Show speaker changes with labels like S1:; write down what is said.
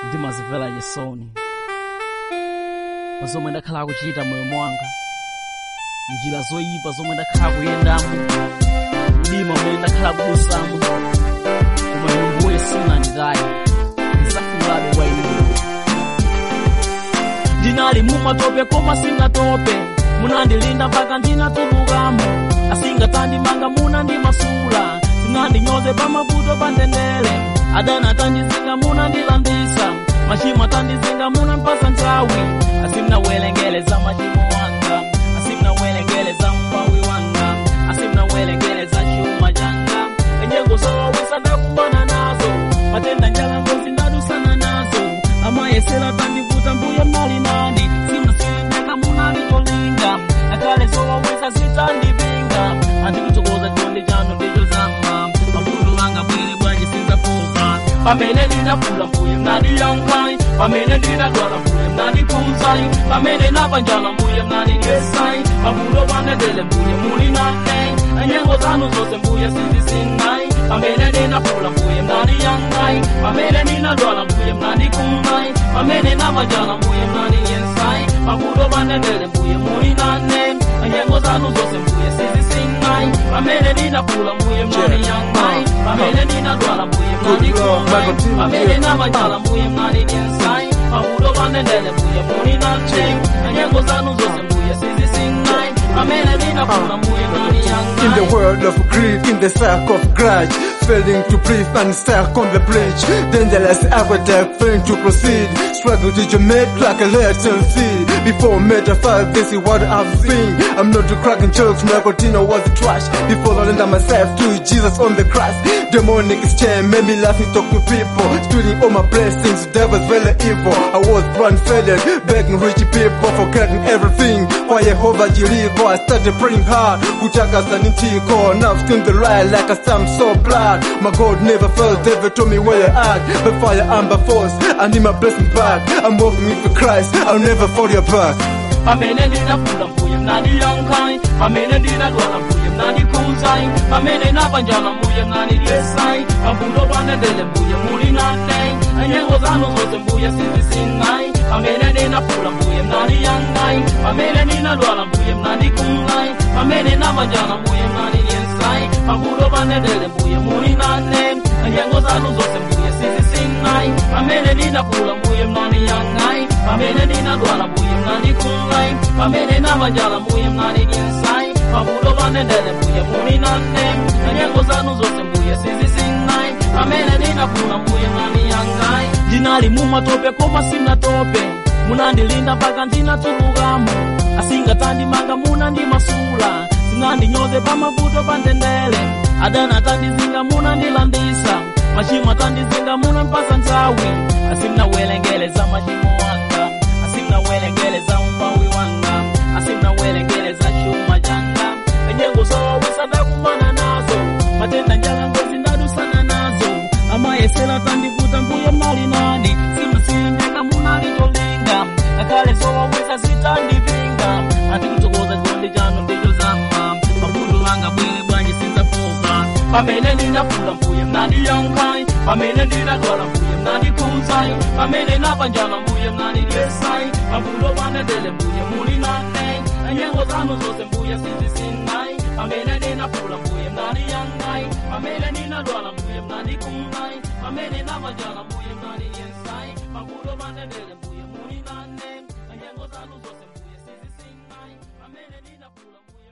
S1: ndimazimvera chisoni pa zomwe ndakhala kuchita moyo mwanga njira zoyipa zomwe ndakhala kuyendamo mdima umene ndakhala kudusamo koma inu mbuye simunanditaye ndisafunirabe kwa inu ndinali mumatope koma singatope munandilinda mpaka ndinatulukamo asingatandimanga munandimasula sinandinyoze pamavuto pandendere adana atandizinga munandilandisa machimo atandizinga munampasa nthawi asimnawelengeleza machimo wanga asimnawelengeleza mbawi wanga asimnawelengeleza chuma changa enyengo zowawisa ndakumbana nazo matenda njala ngozi ndadusana nazo amayesera tandivuta mbuye mali nani simnasiyendeka munalitolinga akale zowawisa zitandipinga andikuchokoza chonde chanu ndicho zama mavuto wanga bwere bwanji sinzafoka pamene ndinafula mbuye mnandiyankhai pamene ndinadwala mbuye mnandikhuzai pamene napanjala mbuye mnandidyesai mavuto pandendele mbuye muli nane enyengo zanu zonse mbuye sizisingai pamene ndinafula mbuye mnandiyankhai pamene ndinadwala mbuye mnandikhumai pamene napanjala mbuye mnandidyesai mavuto pandendele mbuye muli nane enyengo zanu zonse mbuye sizisingai pamene ndinafula mbuye mnandiyankhai pamene ndinadwala mbuye mnandikhumai pamene napanjala mbuye mnandidyesai mavuto pandendele mbuye muli nane enyengo zanu zonse mbuye sizisingai pamene ndinafula mbuye mnandiyankhai
S2: In the world of greed, in the circle of grudge, failing to breathe and stuck on the bridge. Dangerous aqueduct, failing to proceed. Struggle to your mate like a latent seed. Before metaphor, this is what I've seen. I'm not cracking jokes, my continue was trash. Before I render myself to Jesus on the cross. Demonic chain made me laugh and talk to people. Stealing all my blessings, devil's very evil. I was born faded, begging rich people, forgetting everything. Why Jehovah Jireh, I started praying hard. Kutaka sanitiko, now I'm still the right like a stamp so blood. My God never fails, David told me where you're at. By fire and by force, I need my blessing back. I'm walking with Christ, I'll never fall your back.
S1: pamene ndinafula mbuye mnandiyankhai pamene ndinadwala mbuye mnandikhuzai pamene napanjala mbuye mnandidyesai mavuto pandendele mbuye muli nane enyengo zanu zonse mbuye sizisingai pamene ndinafula mbuye mnandiyankhai pamene ndinadwala mbuye mnandikhumai pamene napanjala mbuye mnandidyesai mavuto pandendele mbuye muli nane enyengo zanu zonse mbuye sizisingai pamene ndinafula mbuye mnandiyankhai pamene ndinadwala mbuye mnandikhumai pamene napanjala mbuye mnandidyesai mavuto pandendele mbuye muli nane enyengo zanu zonse mbuye sizisingai pamene ndinafula mbuye mnandiyankhai ndinali mumatope koma sinatope munandilinda mpaka ndinatulukamo asingatandimanga munandimasula sinandinyoze pamavuto pandendele adana atandizinga munandilandisa machimo atandizinga munampasa nthawi asimnawelengeleza machimo wanga asimnawelengeleza umbawi wanga asimnawelengeleza chuma changa enyengo zowawisa ndakumana nazo matenda njala ngozi ndadusana nazo amayesera tandivuta mbuye mali nani simasiyendeka munalitolinga ngakhale zowawisa zitandipinga andikutokoza chikondi chanu ndicho zama mavuto wanga bwere bwanji sinzafoka pamene ndinafula mbuye mnandiyankhai pamene ndinadwala mbuye mnandikhuzai pamene napanjala mbuye mnandidyesai mavuto pandendele mbuye muli nane enyengo zanu zonse mbuye sizisingai pamene ndinafula mbuye mnandiyankhai pamene ndinadwala mbuye mnandikhumai pamene napanjala mbuye mnandidyesai mavuto pandendele mbuye muli nane enyengo zanu zonse mbuye sizisingai pamene ndinafula mbuye